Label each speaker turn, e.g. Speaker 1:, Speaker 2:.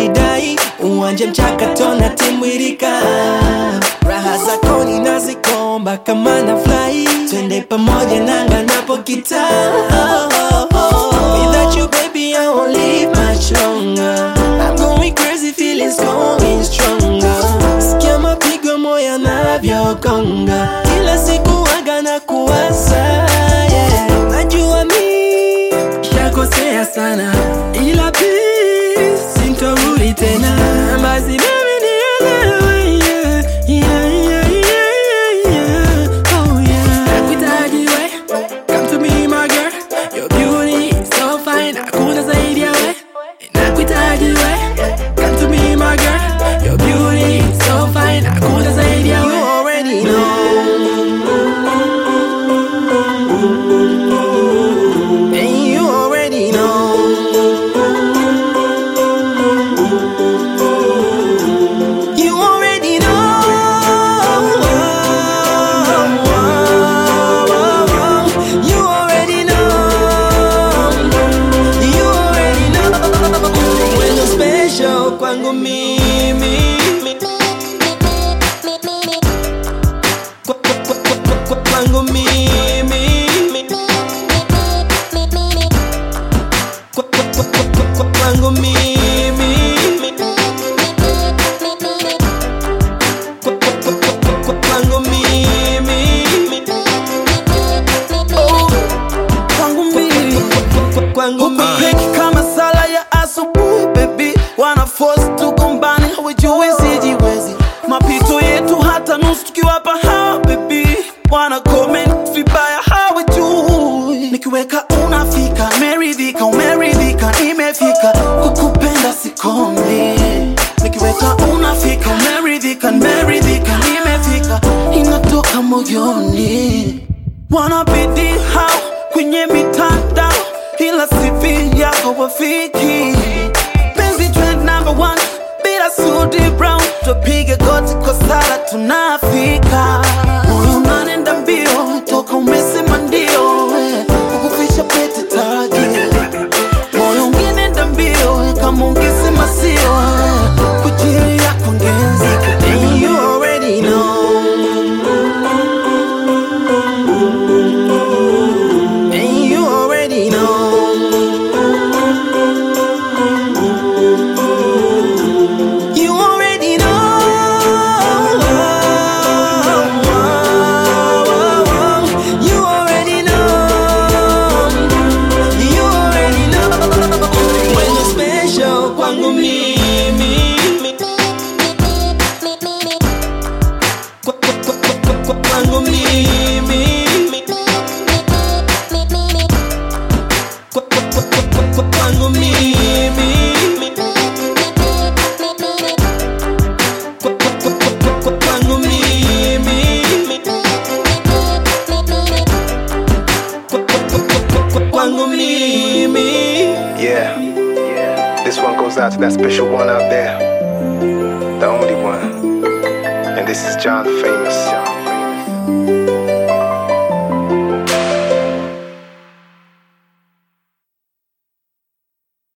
Speaker 1: unanidai uwanje mchakato na timwirika raha zako ninazikomba kama na fly twende pamoja nanga napokita Without you baby I won't live much longer I'm going crazy feelings going stronger Sikia mapigo moyo yanavyogonga Kila siku waga na kuwaza yeah. Najua mi shakosea sana ila please sintorudi tena basi baby nielewe yeah. Yeah, yeah, yeah, yeah. Oh, yeah. Nakuhitaji we, come to me my girl Your beauty is so fine, hakuna zaidi ya we Nakuhitaji we, come to me my girl Your beauty is so fine, hakuna zaidi ya we You already know And you already know You already know. You already know. You already know. When you're special kwangu mimi. Kwa- kwa- kwa- kwa- kwa- kwa- Kwangu mimi. Kwa- kwa- kwa- kwa- kwa- kwa- Kwangu mimi. Kwa- kwa- kwa- kwa- kwa- kwa- Kwangu mimi.
Speaker 2: Oh, kwangu mimi
Speaker 1: Kwangu
Speaker 2: Huku
Speaker 1: mimi.
Speaker 2: peki kama sala ya asubuhi baby wana force tugombane hawajui sijiwezi mapito yetu hata nusu tukiwapa hawa baby wana comment vibaya hawajui nikiweka unafika meridhika umeridhika nimefika kukupenda sikomi nikiweka unafika umeridhika nimeridhika nimefika inatoka moyoni wanabidi hao kwenye mitandao ila CV yako wafiki penzi trend number one bila sudi brown tupige goti kwa sala tunafika moyo unanenda mbio toka umesema ndio eh, kukuficha pete taji moyo ungenenda mbio eh, kama ungesema sio eh, kwa ajili yako ngenzika
Speaker 1: And you already know. And you already know. You already know. You already know. You already know. When you're special kwangu mimi. Kwa- kwa- kwa- kwa- kwa- kwa- kwangu mimi. Kwa- kwa- kwa- kwa- kwa- kwa- kwangu mimi. Kwa- kwa- kwa- kwa- kwa- kwa- kwangu mimi. Kwa- kwa- kwa- kwa- kwa- kwa- kwangu mimi.
Speaker 3: Yeah. This one goes out to that special one out there. The only one. And this is John Famous.